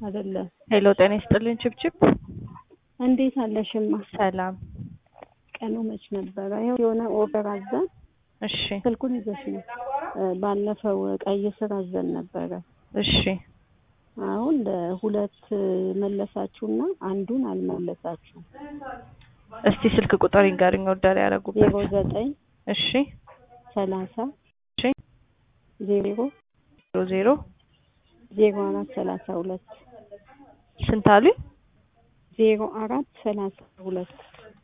አይደለም። ሄሎ ጤና ይስጥልኝ ችብችብ። እንዴት አለሽማ? ሰላም። ቀኑ መች ነበረ? ይኸው የሆነ ኦርደር አዘን እሺ ስልኩን ይዘሽ ነው። ባለፈው ቀይ ስር አዘን ነበረ። እሺ አሁን ለሁለት መለሳችሁና አንዱን አልመለሳችሁም። እስቲ ስልክ ቁጥር ይንገርኝ ኦርደር ያደረጉበት። ዜሮ ዘጠኝ እሺ ሰላሳ እሺ ዜሮ ዜሮ ዜሮ ዜሮ አራት ሰላሳ ሁለት ስንት አሉኝ? ዜሮ አራት ሰላሳ ሁለት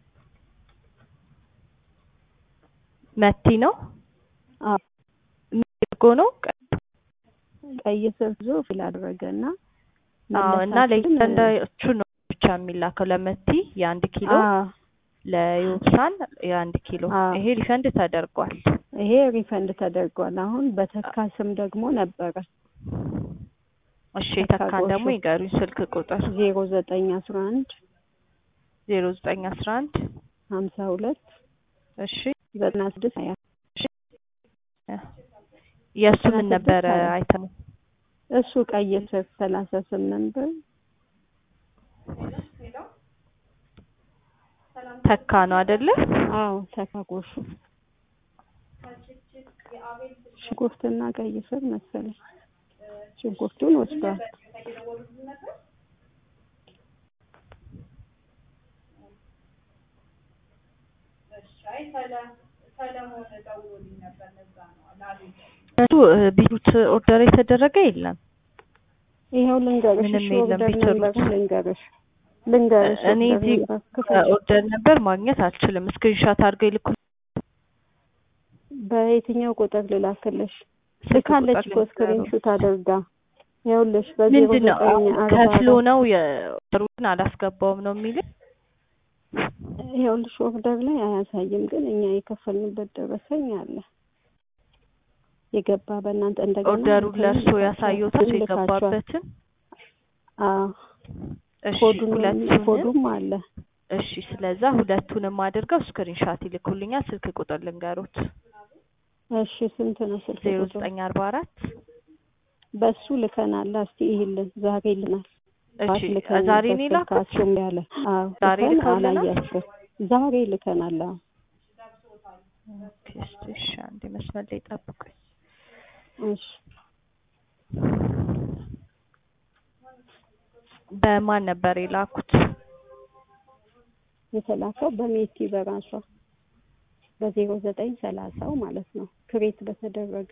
መቲ ነው አዎ ሚርጎ ነው። ቀይ ስር ዞ ፊል አደረገና አዎ እና ለእያንዳንዳችሁ ነው ብቻ የሚላከው ለመቲ የአንድ ኪሎ ለዮብሳን የአንድ ኪሎ አዎ። ይሄ ሪፈንድ ተደርጓል። ይሄ ሪፈንድ ተደርጓል። አሁን በተካ ስም ደግሞ ነበረ እሺ ተካ ተካን ጎሹ። ደግሞ ይገሩኝ ስልክ ቁጥር ዜሮ ዘጠኝ አስራ አንድ ዜሮ ዘጠኝ አስራ አንድ ሀምሳ ሁለት እሺ ዘጠና ስድስት ሀያ የእሱ ዘጠና ምን ስድስት ነበረ ሀያ አይተሙ? እሱ ቀይ ስር ሰላሳ ስምንት ብር ተካ ነው አይደለ? አዎ ተካ ጎሹ ሽንኩርትና ቀይ ስር መሰለኝ ሽንኩርቱን ወስዷል። እሱ ቢሩት ኦርደር የተደረገ የለም። ይኸው ልንገርሽ ምንም እሺ የለም ኦርደር ቢትሩት። ነበር ልንገርሽ ልንገርሽ እኔ ኦርደር እዚህ ነበር ክፈል ኦርደር ነበር ማግኘት አልችልም። ስክሪንሾት አድርገው ይልኩ። በየትኛው ቁጥር ልላክልሽ? ስልክ ልካለች ቁጥር እኮ ስክሪን ልንገረው። ሹት አድርጋ ይኸውልሽ በዜሮ ምንድን ነው ዘጠኝ አሁን አርባ ከፍሎ አራት ነው የሩትን አላስገባውም ነው የሚልኝ። ይኸውልሽ ኦርደር ላይ አያሳይም፣ ግን እኛ የከፈልንበት ደረሰኝ አለ የገባ በእናንተ እንደገና ኦርደሩን እንትኑን ለእርሶ ልካችኋል። ያሳየሁትን ግን ልካችኋል። የገባበትን አዎ እሺ ኮዱን ሁለቱንም ኮዱም አለ እሺ ስለዛ ሁለቱንም አድርገው ስክሪንሻት ይልኩልኛል። ስልክ ቁጥር ልንገሩት እሺ ስንት ነው ስልክ ዜሮ ቁጥሩ? ዘጠኝ አርባ አራት በሱ ልከናል። እስቲ ይሄልን ዛሬ ልናል እሺ ዛሬ ነው የላኩት። ስልካችሁም ያለ አዎ ዛሬ ልከን ልከውልናል? አላያችሁም። ዛሬ ልከናል። አዎ ኦኬ እስቲ እሺ አንዴ መስመር ላይ ጠብቁኝ። እሺ በማን ነበር የላኩት? የተላከው በሜቲ በራሷ በዜሮ ዘጠኝ ሰላሳው ማለት ነው ክሬት በተደረገ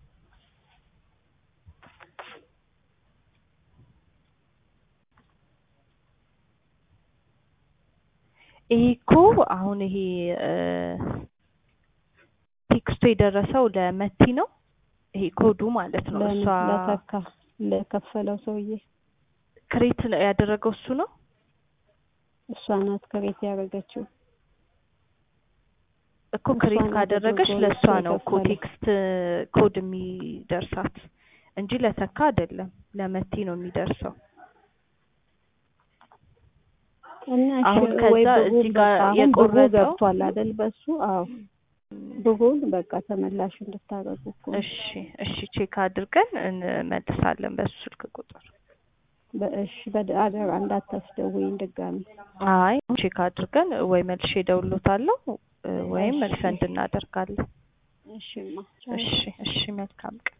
ይሄ እኮ አሁን ይሄ እ ቴክስቱ የደረሰው ለመቲ ነው። ይሄ ኮዱ ማለት ነው። ለምን እሷ ለተካ ለከፈለው ሰውዬ ክሬት ያደረገው እሱ ነው። እሷ ናት ክሬት ያደረገችው። እኮ እሷ ክሬት ናት ካደረገች አድርጎ ለእሷ እሱ ነው እኮ የከፈለው። ቴክስት ኮድ የሚደርሳት እንጂ ለተካ አይደለም። ለመቲ ነው የሚደርሰው። እና እሺ አሁን ወይ ከዛ ብሩ እዚህ ጋር በቃ አሁን ብሩ የቆረጠው ገብቷል አይደል? በሱ አዎ ብሩን በቃ ተመላሽ እንድታረጉ እኮ ነው። እሺ እሺ ቼክ አድርገን እንመልሳለን በሱ ስልክ ቁጥር። በእሺ በአደራ እንዳታስደውይኝ ድጋሚ። አይ ቼክ አድርገን ወይ መልሼ እደውልልዎታለሁ እ ወይም እሺ። ሪፈንድ እናደርጋለን። እሺማ እሺ እሺ መልካም ቀን